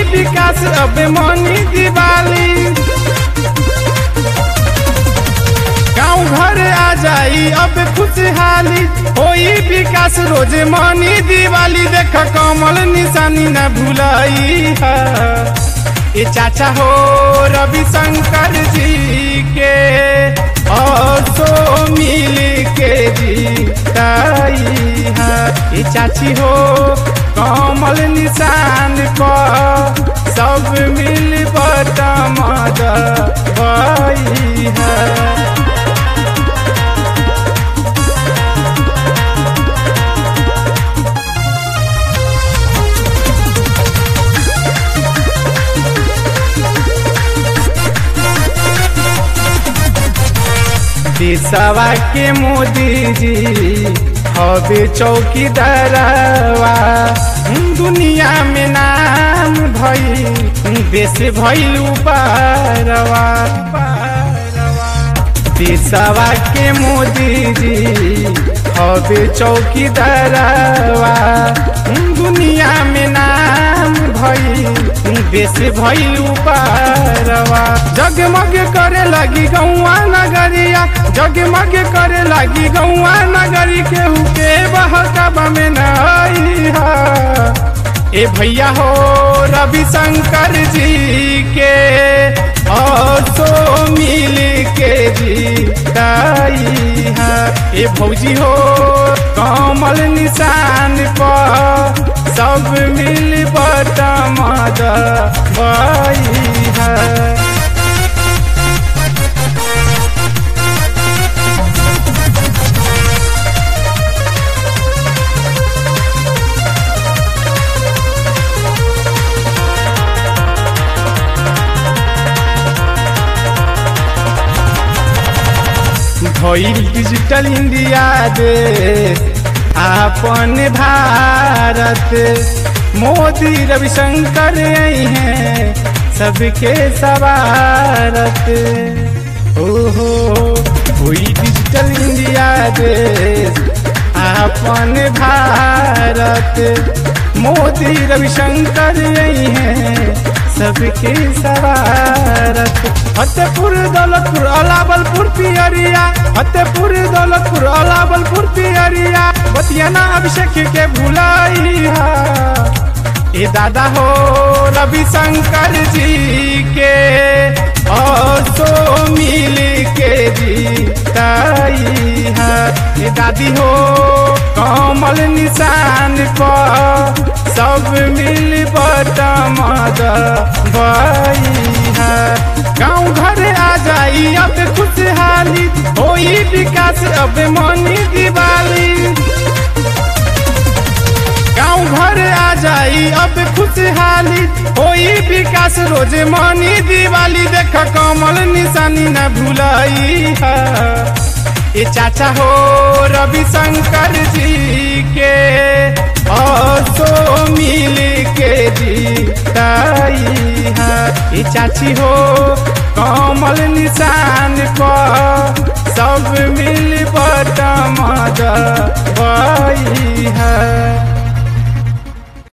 विकास अब मनी दिवाली गाँव घर आ जाई अब खुशहाली होई विकास रोज मनी दिवाली देख कमल निशानी न भुलाई है ये चाचा हो रविशंकर जी के असो मिल के जीताई है ये चाची हो कमल निशान पर सब मिल बटमद भई है देशवा के मोदी जी हवे चौकीदारवा दुनिया में नाम भई देश भइल पारवा देशवा के मोदी जी हवे चौकीदारवा दुनिया में नाम भई देश भइल पारवा जगमग करे लगी गौआ नगरिया जगमग करे लगी गौआ नगरी केहू के बहकबा में नई ए भैया हो रविशंकर जी के असो मिल के जीताई है ए भौजी हो कमल निशान पर सब मिल बटमद बई है भइल डिजिटल इंडिया दे आपन भारत मोदी रविशंकर आई हैं सबके सवारत ओहो हुई डिजिटल इंडिया देश आपन भारत मोदी रविशंकर आई हैं सबके सवारत फतेहपुर दौलतपुर अलाबलपुर पियरिया फतेहपुर दौलतपुर अलाबलपुर पियरिया बतियाना अभिषेक के भुलाई ए दादा हो रविशंकर जी के असो मिल के जीताई है ए दादी हो कमल निशान पर सब मिल बटमद बई है गाँव घर आ जाई अब खुशहाली होई विकास अब मनी दिवाली गाँव घर आ जाई अब खुशहाली होई विकास रोज मनी दिवाली देख कमल निशानी न भुलाई है ये चाचा हो रविशंकर जी के असो मिल के जीताई है ये चाची हो कमल निशान पर सब मिल बटमद बई है